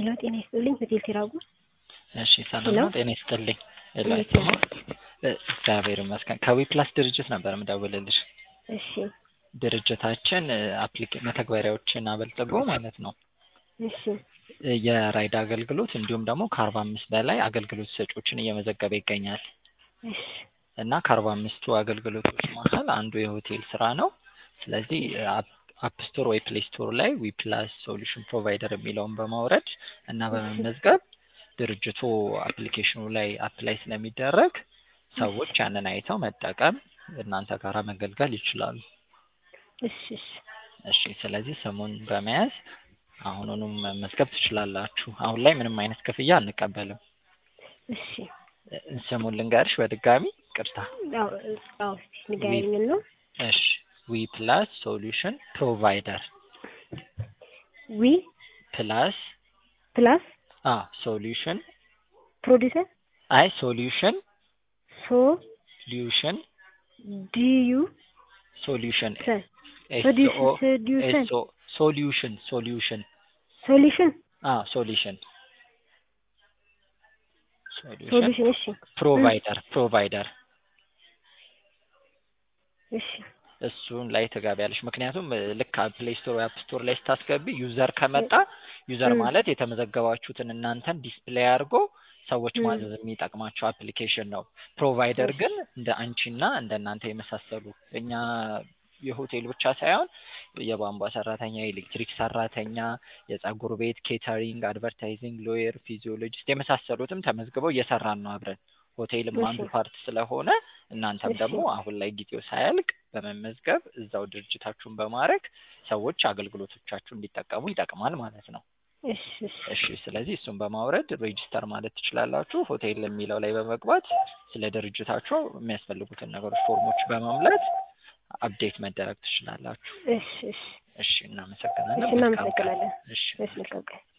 ሄሎ ጤና ይስጥልኝ ሆቴል ሲራጉ እሺ ሰላም ነው። ጤና ይስጥልኝ። እንዴት ደግሞ እግዚአብሔር ይመስገን ከዊ ፕላስ ድርጅት ነበር የምደውልልሽ። እሺ ድርጅታችን አፕሊኬ መተግበሪያዎችን አበልጽጎ ማለት ነው እሺ የራይድ አገልግሎት እንዲሁም ደግሞ ከአርባ አምስት በላይ አገልግሎት ሰጪዎችን እየመዘገበ ይገኛል እሺ እና ከአርባ አምስቱ አገልግሎቶች መሀል አንዱ የሆቴል ስራ ነው። ስለዚህ አፕ ስቶር ወይ ፕሌይ ስቶር ላይ ዊ ፕላስ ሶሉሽን ፕሮቫይደር የሚለውን በማውረድ እና በመመዝገብ ድርጅቱ አፕሊኬሽኑ ላይ አፕላይ ስለሚደረግ ሰዎች ያንን አይተው መጠቀም እናንተ ጋራ መገልገል ይችላሉ። እሺ እሺ እሺ ስለዚህ ስሙን በመያዝ አሁኑንም መመዝገብ ትችላላችሁ። አሁን ላይ ምንም አይነት ክፍያ አንቀበልም። እሺ ስሙን ልንገርሽ በድጋሚ ቅርታ። አዎ አዎ እስኪ ንገረኝ ነው እሺ ዊ ፕላስ ሶሉሽን ፕሮቫይደር ዊ ፕላስ ፕላስ አ ሶሉሽን ፕሮዲሰር አይ ሶሉሽን ሶ ሶሉሽን ዲዩ ሶሉሽን ሰ ኤስ ሶሉሽን ኦ ሶሉሽን ኤስ ኦ ሶሉሽን ሶሉሽን ሶሉሽን አ ሶሉሽን ሶሉሽን ሶሉሽን እሺ ፕሮቫይደር ፕሮቫይደር እሺ እሱን ላይ ትገቢያለሽ። ምክንያቱም ልክ ፕሌይ ስቶር ወይ አፕ ስቶር ላይ ስታስገቢ ዩዘር ከመጣ ዩዘር እ ማለት የተመዘገባችሁትን እናንተን ዲስፕሌይ አድርጎ ሰዎች እ ማዘዝ የሚጠቅማቸው አፕሊኬሽን ነው። ፕሮቫይደር እሺ ግን እንደ አንቺና እንደ እናንተ የመሳሰሉ እኛ የሆቴል ብቻ ሳይሆን የቧንቧ ሰራተኛ፣ የኤሌክትሪክ ሰራተኛ፣ የጸጉር ቤት፣ ኬተሪንግ፣ አድቨርታይዚንግ፣ ሎየር፣ ፊዚዮሎጂስት የመሳሰሉትም ተመዝግበው እየሰራን ነው አብረን። ሆቴልም እሺ አንዱ ፓርት ስለሆነ እናንተም እሺ ደግሞ አሁን ላይ ጊዜው ሳያልቅ በመመዝገብ እዛው ድርጅታችሁን በማድረግ ሰዎች አገልግሎቶቻችሁ እንዲጠቀሙ ይጠቅማል ማለት ነው። እሺ እሺ እሺ ስለዚህ እሱን በማውረድ ሬጂስተር ማለት ትችላላችሁ። ሆቴል የሚለው ላይ በመግባት ስለ ድርጅታችሁ የሚያስፈልጉትን ነገሮች ፎርሞች በመሙላት አፕዴት መደረግ ትችላላችሁ። እሺ እሺ እሺ እሺ እናመሰግናለን። መልካም ቀን። እናመሰግናለን። እሺ እሺ መልካም ቀን